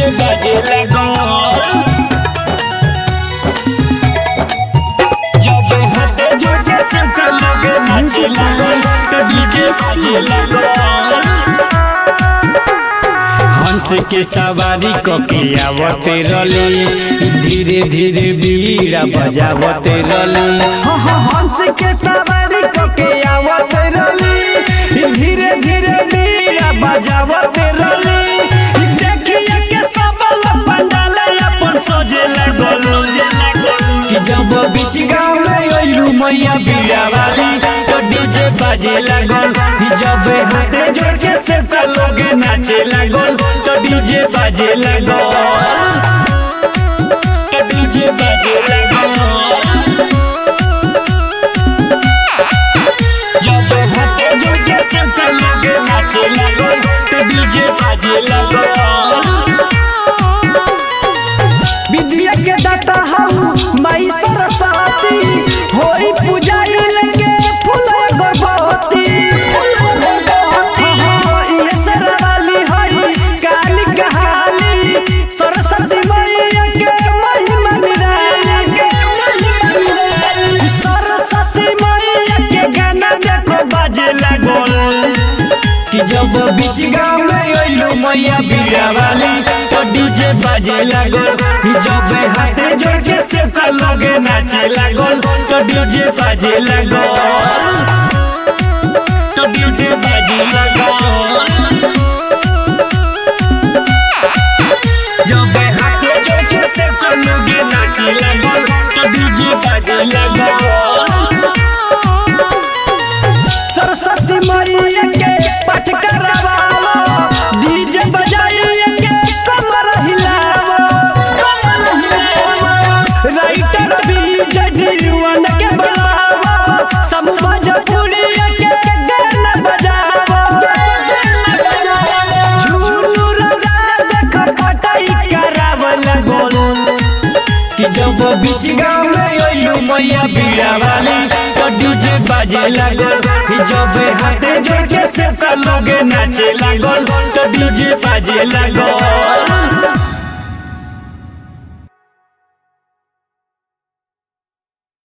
बाजे लागल जब हाथे जोड़े सबका लोगे नाचे लागल तो डीजे बाजे लागल हंस के सवारी कके आवते रली धीरे धीरे बीड़ा बजावते रली हंस के सवारी कके आवत रली धीरे धीरे बीड़ा बजावत रली देखिए के सब लोग पंडाल अपन सजे लागल कि जब बीच गाँव में अइलू मैया बीड़ा वाली तो डीजे बाजे लागल कि जब हाथे जोड़ के से लोग नाचे लागल तो डीजे बाजे लागल तो डीजे बाजे लागल जब हाथे जोड़ के से लोग नाचे लागल तो डीजे बाजे लागल विद्या के दाता हम माई सरस्वती होई पूजाई लेके फूल गर्भवती हाँ, ये सरवाली हई काली कहाली सरस्वती मैया के महिमा निराली सरस्वती मैया के गाना देखो बाजे लागल कि जब बीच गाँव में अइलू मैया बीड़ा वाली तो डीजे बाजे लागल कि जब हाथे जोड़ के से लोगे नाचे लागल तो डीजे बाजे लागल तो डीजे बाजे लागल जब हाथे जोड़ के से लोगे नाचे लागल तो डीजे बाजे लागल सरस्वती मैया के पाठ करवावो डीजे बजाइए के कमर हिलावो कमर हिलावो राइटर विजय जीवन के बुलावो सब भोजपुरी के गाना बजावो गाना बजावो झूलू राजा देख पटाई करावल गोल कि जब बीच गाँव में अइलू मैया बीड़ा वाली तो डीजे बाजे लागल कि जब हाथे जोड़ के से लोगे नाचे लागल तो डीजे बाजे लागल